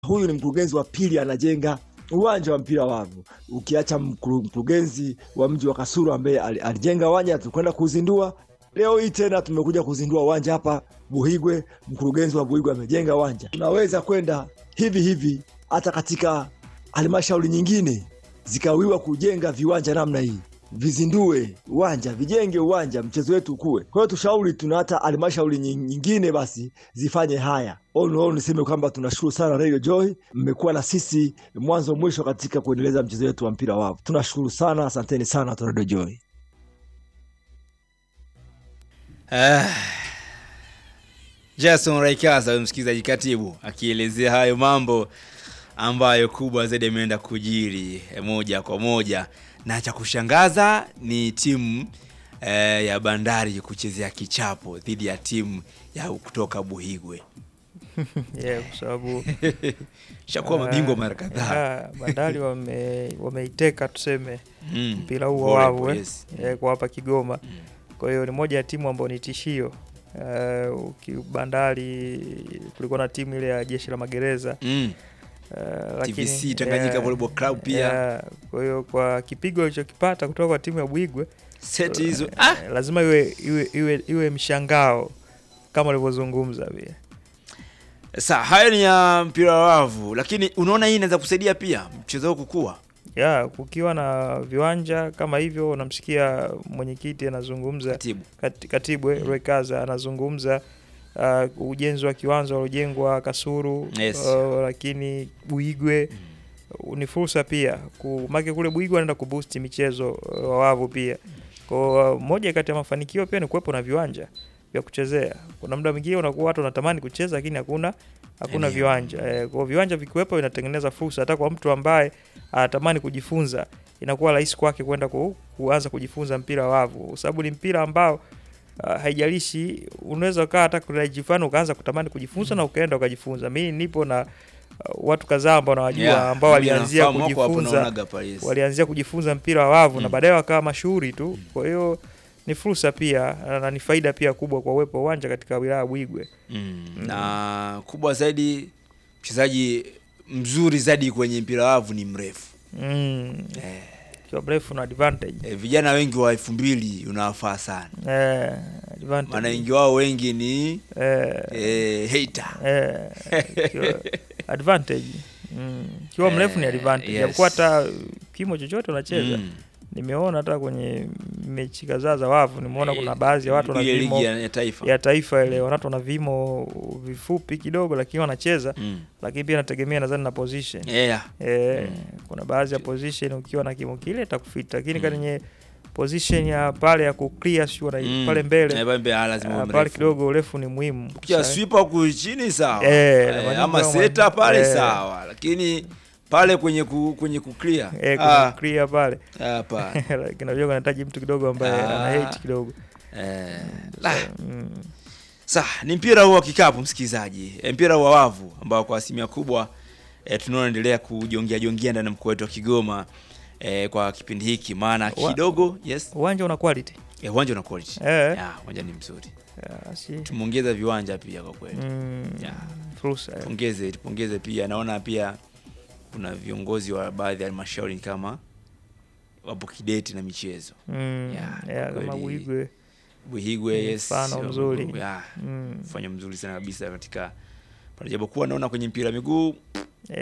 huyu ni mkurugenzi wa pili anajenga uwanja wa mpira wa wavu, ukiacha mkuru- mkurugenzi wa mji wa Kasulu ambaye ali- alijenga uwanja, tukwenda kuzindua. Leo hii tena tumekuja kuzindua uwanja hapa Buhigwe. Mkurugenzi wa Buhigwe amejenga uwanja. Tunaweza kwenda hivi hivi hata katika halmashauri nyingine zikawiwa kujenga viwanja namna hii, vizindue uwanja, vijenge uwanja, mchezo wetu ukue. Kwa hiyo tushauri, tuna hata halmashauri nyi- nyingine basi zifanye haya. All in all, niseme kwamba tunashukuru sana Radio Joy, mmekuwa na sisi mwanzo mwisho katika kuendeleza mchezo wetu wa mpira wa wavu. Tunashukuru sana, asanteni sana watu wa Radio Joy. Ah, Jason Raikaza msikilizaji, katibu akielezea hayo mambo ambayo kubwa zaidi ameenda kujiri eh, moja kwa moja, na cha kushangaza ni timu eh, ya Bandari kuchezea kichapo dhidi ya timu ya kutoka Buhigwe. yeah, kwa sababu Shakuwa mabingwa mara kadhaa. ah, Bandari wame wameiteka tuseme Mm, mpira huu wa volleyball, wavu eh, yes. eh, kwa hapa Kigoma. Kwa hiyo ni moja ya timu ambayo ni tishio. Uh, uki Bandari kulikuwa na timu ile ya jeshi la magereza Mm, uh, TVC Tanganyika Volleyball Club pia. yeah, kwa hiyo kwa kipigo alichokipata kutoka kwa timu ya Bwigwe Seti hizo eh, ah! lazima iwe, iwe, iwe, iwe mshangao kama ulivyozungumza pia. Sa hayo ni ya mpira wa wavu, lakini unaona hii inaweza kusaidia pia mchezo huu kukua. ya kukiwa na viwanja kama hivyo, unamsikia mwenyekiti anazungumza, Katibu. kat- katibu eh, Rwekaza anazungumza uh, ujenzi wa kiwanja uliojengwa Kasuru Yes. uh, lakini Buigwe uh, ni fursa pia ku- make kule Buigwe anaenda kuboost michezo uh, wa wavu pia kwa uh, moja kati ya mafanikio pia ni kuwepo na viwanja vya kuchezea. Kuna muda mwingine unakuwa watu wanatamani kucheza lakini hakuna hakuna Eneo. viwanja eh, kwa hiyo viwanja vikiwepo inatengeneza fursa hata kwa mtu ambaye anatamani kujifunza, inakuwa rahisi kwake kwenda ku, kuanza kujifunza mpira wa wavu, kwa sababu ni mpira ambao uh, haijalishi, unaweza ukaa hata kunajifana ukaanza kutamani kujifunza na ukaenda ukajifunza. Mimi nipo na uh, watu kadhaa ambao nawajua Yeah, ambao mimi walianzia nafahamu wako hapo kujifunza naonaga pale, yes. walianzia kujifunza mpira wa wavu na Mm. baadaye wakawa mashuhuri tu. Kwa hiyo ni fursa pia na ni faida pia kubwa kwa uwepo wa uwanja katika wilaya ya Bwigwe. Mm. Na kubwa zaidi mchezaji mzuri zaidi kwenye mpira wa wavu ni mrefu. Mm. Eh, Kiwa mrefu na advantage. eh, vijana wengi wa elfu mbili unawafaa sana, Eh, advantage. maana wengi wao wengi ni eh, eh, hater. eh, kiwa advantage. Mm. Kiwa mrefu ni Eh, advantage. yes. Japokuwa hata kimo chochote unacheza. Mm. Nimeona hata kwenye mechi kadhaa za wavu nimeona kuna baadhi ya watu wana Ile vimo ligi ya, ya taifa ya taifa ile watu wana vimo vifupi kidogo lakini wanacheza mm. lakini pia inategemea nadhani na position yeah. e, Mm. kuna baadhi ya position ukiwa na kimo kile itakufita lakini Mm. kwenye position ya pale ya kuclear sio na Mm. pale mbele Eh, pale mbele, ah, lazima uwe ah, pale mrefu. kidogo urefu ni muhimu Ukiwa Sa- swipa huku chini sawa Eh, Eh, na manyumba ama ya seta mwa- pale eh. sawa, lakini pale kwenye ku, kwenye kuclear eh, kwenye ah, clear pale hapa lakini unajua kunahitaji mtu kidogo ambaye Ah. ana hate kidogo eh, la. mm. Sa, ni mpira huu wa kikapu msikilizaji, e, mpira wa wavu ambao kwa asilimia kubwa e, tunaoendelea kujongia jongia ndani ya mkoa wetu wa Kigoma e, kwa kipindi hiki, maana Wa- kidogo yes, uwanja una quality e, uwanja una quality eh ya, uwanja ni mzuri, ah, si tumeongeza viwanja pia kwa kweli mm, Ya. fursa eh. tupongeze tupongeze pia, naona pia kuna viongozi wa baadhi ya halmashauri kama wapo kideti na michezo mm. Ya, yeah, kwa kama kweli. Buigwe Buhigwe, Ni yes, mfano mzuri. ya, mm. fanya mzuri sana kabisa katika pale, japokuwa naona kwenye mpira wa miguu